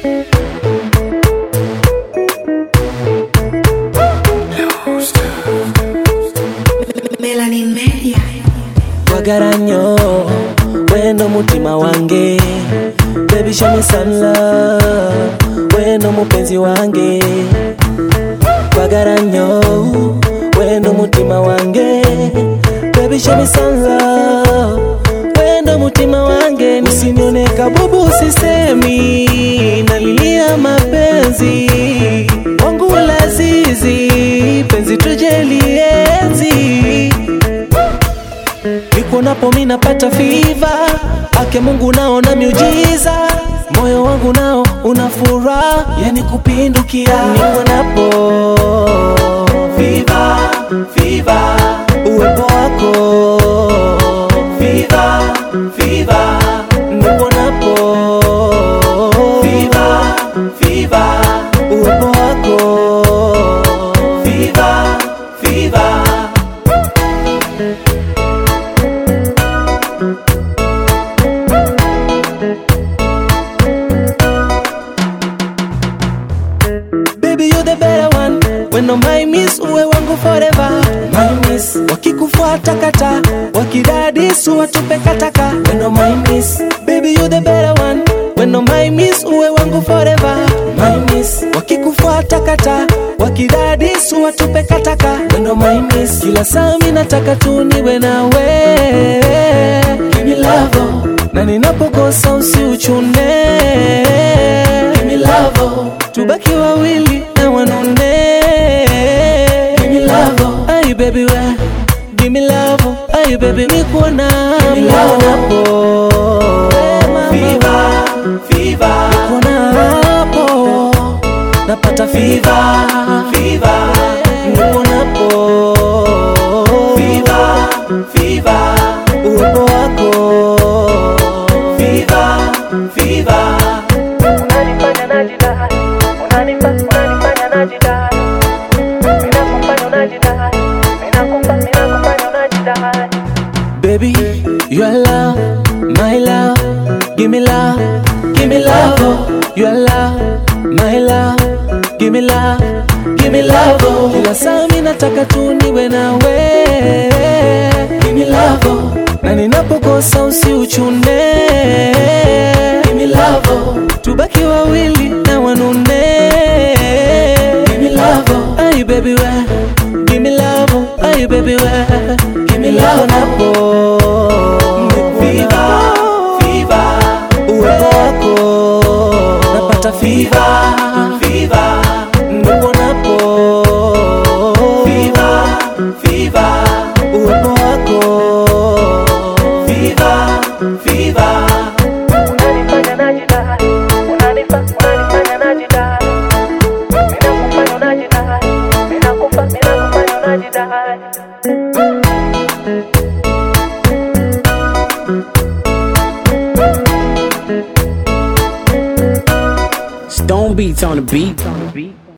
Melanin Media. wagaranyo weno mutima wange baby show me some love weno mupenzi wange wagaranyo weno mutima wange baby show me some love weno mutima wange usinione kabubu sisemi nalilia mapenzi wangu lazizi penzi tujelienzi nikuonapo mi napata fiva ake mungu naona miujiza moyo wangu nao una furaha yani kupindukia nikuonapo fiva fiva uwepo wako fiva fiva nikuonapo fiva fiva uwepo wako fiva fiva Baby you the better one When no my miss uwe wangu forever My miss Wakikufuata kata Wakidadis watupe kataka When no my miss Baby you the better one When no my miss uwe wangu forever My miss Wakikufuata kata Wakidadis watupe kataka When no my miss Kila saa mi nataka tu niwe nawe Give me love oh. Na ninapokosa usiuchune Give me love oh. Tubaki wawili na wanone Give me love oh. Ay baby we Give me love oh. Ay baby nikuona Give me love hapo Fever Fever Nikuona hapo Napata fever Fever Nikuona hapo Fever Fever Uwepo wako Fever Fever unanifanya najidai unanipa unanifanya najidai minakufanya unajidai minakupa minakufanya unajidai Baby, you are love, my love. Give me love, give me love. Oh. You are love, my love. Give me love, give me love. Oh. Kila saa mi nataka tu niwe nawe. Give me love, oh. na ninapokosa usiuchune. Give me love, oh. tubaki wawili na wanune. Give me love, oh. ay baby we. Give me love, oh. ay baby we. Give me love napo. Fever, fever, uwepo wako napata fever, fever, ndipo napo fever, fever, uwepo wako fever, fever. unanifanya najidai unanipa unanifanya najidai minakufanya unajidai minakupa minakufanya unajidai Stone beats on the beat.